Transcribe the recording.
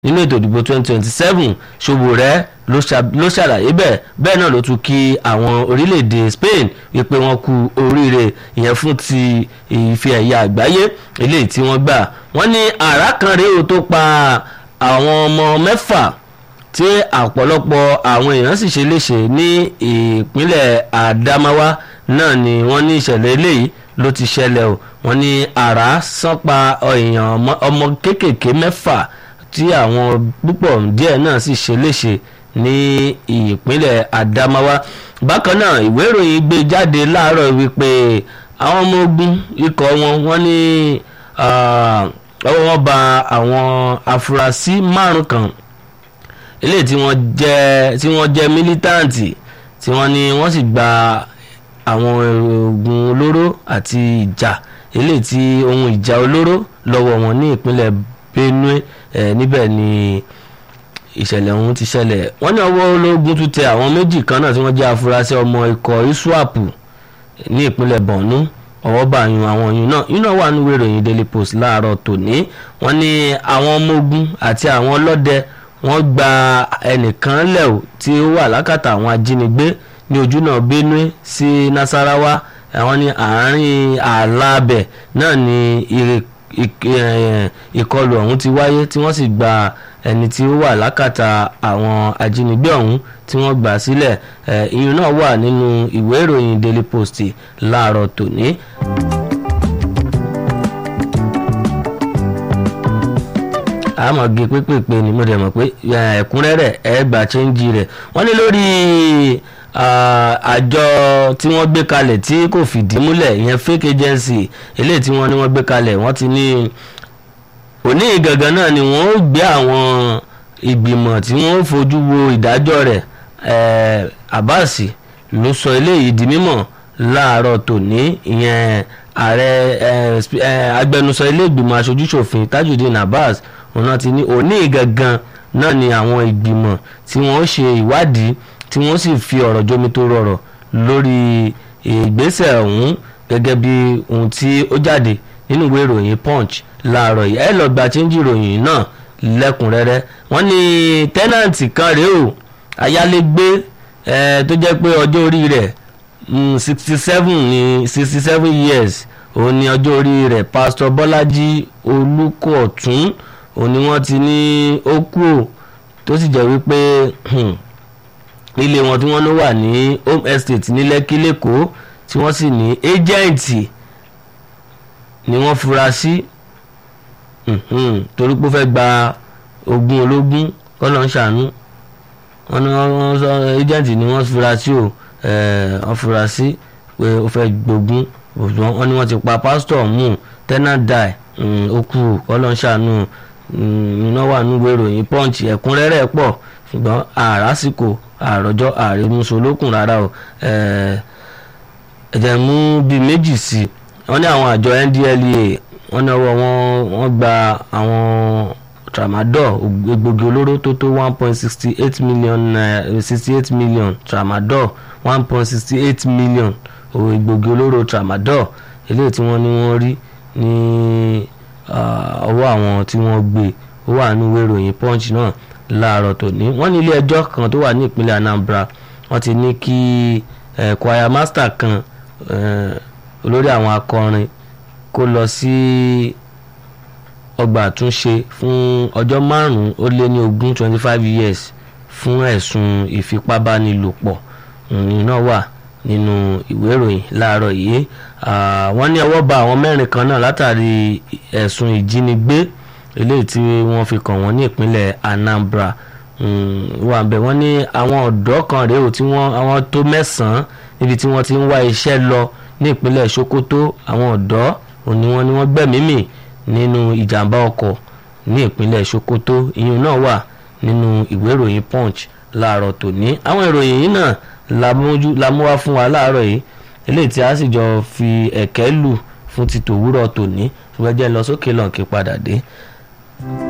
nínú ètò ìdìbò 2027 Sowore ló ṣàlàyé bẹ́ẹ̀ bẹ́ẹ̀ náà ló tún kí àwọn orílẹ̀-èdè Spain wípé wọ́n kú oríire ìyẹn fún ti ife ẹ̀yà àgbáyé eléyìí tí wọ́n gbà wọ́n ní àrá kan rèé o tó pa àwọn ọmọ mẹ́fà tí ọ̀pọ̀lọpọ̀ àwọn èèyàn sì ṣe léṣe ní ìpínlẹ̀ Adamawa náà ni wọ́n ní ìṣẹ̀lẹ̀ eléyìí ló ti ṣẹlẹ̀ o wọ́n ní àrá sán pa èèyàn ọmọ kéékèèké mẹ́fà tí àwọn púpọ̀ díẹ̀ náà sì ṣe léṣe ní ìpínlẹ̀ Adamawa bákan náà ìwé ìròyìn gbé jáde láàárọ̀ wípé àwọn ọmọ ogun ikọ̀ wọn wọ́n ní ọwọ́ wọn bà àwọn afurasí márùn kan eléyìí tí wọ́n jẹ́ tí wọ́n jẹ́ mílítàǹtì tí wọ́n ní wọ́n sì gba àwọn oògùn olóró àti ìjà eléyìí tí ohun ìjà olóró lọ́wọ́ wọn ní ìpínlẹ̀ Benue ẹ̀ níbẹ̀ ni ìṣẹ̀lẹ̀ ọ̀hún ti ṣẹlẹ̀ wọ́n ní ọwọ́ ológun tún tẹ àwọn méjì kan náà tí wọ́n jẹ́ afurasí ọmọ ikọ̀ iswap ní ìpínlẹ̀ Borno ọwọ́ bá yun àwọn yun náà yun náà wà nínú ìròyìn Daily Post láàárọ̀ tòní wọ́n ní àwọn ọmọ ogun àti àwọn ọlọ́dẹ wọ́n gba ẹnìkan lẹ̀ o tí ó wà lákàtà àwọn ajínigbé ní ojúnà Benue sí Nasarawa àwọn ní àárín ààlà náà ní ìkọlù ọ̀hún ti wáyé tí wọ́n sì gba ẹni tí ó wà lákàtà àwọn ajínigbé ọ̀hún tí wọ́n gbà sílẹ̀ ìyún náà wà nínú ìwé ìròyìn Daily Post láàárọ̀ tòní. àmọ́ gé pépèpé ni mo dẹ̀ mọ̀ pé ẹ̀kúnrẹ́rẹ́ ẹ̀ gbà chẹ́ńjì rẹ̀ wọ́n ní lórí àjọ tí wọ́n gbé kalẹ̀ tí kò fìdí múlẹ̀ ìyẹn fake agency eléyìí tí wọ́n ní wọ́n gbé kalẹ̀ wọ́n ti ní òní gangan náà ni wọ́n ó gbé àwọn ìgbìmọ̀ tí wọ́n ó fojú wo ìdájọ́ rẹ̀ Abbas ló sọ eléyìí di mímọ̀ láàárọ̀ tòní ìyẹn ààrẹ agbẹnusọ ilé ìgbìmọ̀ aṣojúṣòfin Tajudeen Abbas òun náà ti ní òní gangan náà ni àwọn ìgbìmọ̀ tí wọ́n ó ṣe ìwádìí tí wọ́n sì fi ọ̀rọ̀ jómi tó rọrọ̀ lórí ìgbésẹ̀ ọ̀hún gẹ́gẹ́ bí ohun tí ó jáde nínú ìwé ìròyìn Punch láàárọ̀ yìí ẹ lọ gba chíńjì ìròyìn náà lẹ́kùnrẹ́rẹ́ wọ́n ní tẹ́nàǹtì kan rèé o ayálégbé tó jẹ́ pé ọjọ́ orí rẹ̀ sixty seven ní sixty seven years òun ni ọjọ́ orí rẹ̀ Pastor Bọ́lájí Olúkọ̀tún òun ni wọ́n ti ní ó kú o tó sì jẹ́ wípé ilé wọn tí wọ́n ló wà ní home estate ní Lẹ́kí lẹ́kọ̀ọ́ tí wọ́n sì ní ẹ́jẹ̀ǹtì ni wọ́n fura sí torí pé ó fẹ́ gba ogún ológun kọ́nà ń ṣàánú wọ́n ní wọ́n sọ ẹ́jẹ̀ǹtì ni wọ́n fura sí o wọ́n fura sí pé ó fẹ́ gbógun wọ́n ní wọ́n ti pa pásítọ̀ mú tenant die ó kú kọ́nà ń ṣàánú iná wà nínú ìròyìn punch ẹ̀kúnrẹ́rẹ́ pọ̀ ṣùgbọ́n àràsìkò àròjọ àrèmúsolókùn rárá o ẹ̀jẹ̀ mú bíi méjì sí i wọ́n ní àwọn àjọ NDLEA wọ́n ní ọwọ́ wọn wọ́n gba àwọn tramadol egbògi olóró tó tó one point sixty eight million sixty eight million tramadol one point sixty eight million egbògi olóró tramadol eléyìí tí wọ́n ní wọ́n rí ní ọwọ́ àwọn tí wọ́n gbé ó wà nínú ìwé ìròyìn punch náà láàárọ̀ tòní wọ́n ní ilé ẹjọ́ kan tó wà ní ìpínlẹ̀ Anambra wọ́n ti ní kí choir master kan olórí àwọn akọrin kó lọ sí ọgbà àtúnṣe fún ọjọ́ márùn-ún ó lé ní ogún twenty five years fún ẹ̀sùn ìfipábánilòpọ̀ náà wà nínú ìwé ìròyìn láàárọ̀ yìí wọ́n ní ọwọ́ bà àwọn mẹ́rin kan náà látàrí ẹ̀sùn ìjínigbé eléyìí tí wọ́n fi kàn wọ́n ní ìpínlẹ̀ Anambra wà bẹ́ẹ̀ wọ́n ní àwọn ọ̀dọ́ kan rèé o tí wọ́n àwọn tó mẹ́sàn-án níbi tí wọ́n ti ń wá iṣẹ́ lọ ní ìpínlẹ̀ Sokoto àwọn ọ̀dọ́ òní wọn ni wọ́n gbẹ̀mímì nínú ìjàmbá ọkọ̀ ní ìpínlẹ̀ Sokoto ìyẹn náà wà nínú ìwé ìròyìn Punch láàárọ̀ tòní àwọn ìròyìn yìí náà la mú wá fún wa láàárọ̀ yìí eléyìí tí a sì jọ fi ẹ̀kẹ́ lù fún ti tòwúrọ̀ tòní ṣùgbọ́n jẹ́ lọ sókè lọ́nkì padà dé.